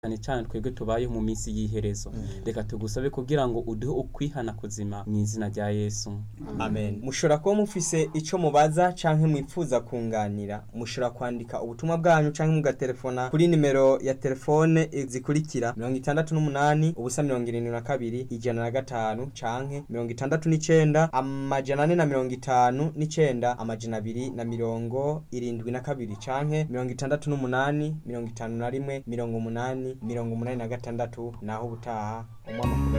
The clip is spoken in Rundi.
cyane cyane twebwe tubayeho mu minsi y'iherezo reka tugusabe kugira ngo uduhe ukwihana kuzima mu izina rya yesu amen mushobora kuba mufise ico mubaza canke mwifuza kunganira mushobora kwandika ubutumwa bwanyu canke mugatelefona kuri nimero ya telefone zikurikira mirongo itandatu n'umunani ubusa mirongo irindwi na kabiri ijana na gatanu canke mirongo itandatu n'icenda amajana ane na mirongo itanu n'icenda amajana abiri na mirongo irindwi na kabiri canke mirongo itandatu n'umunani mirongo itanu na rimwe mirongo umunani mirongo umunani na gatandatu naho ubutaha umwama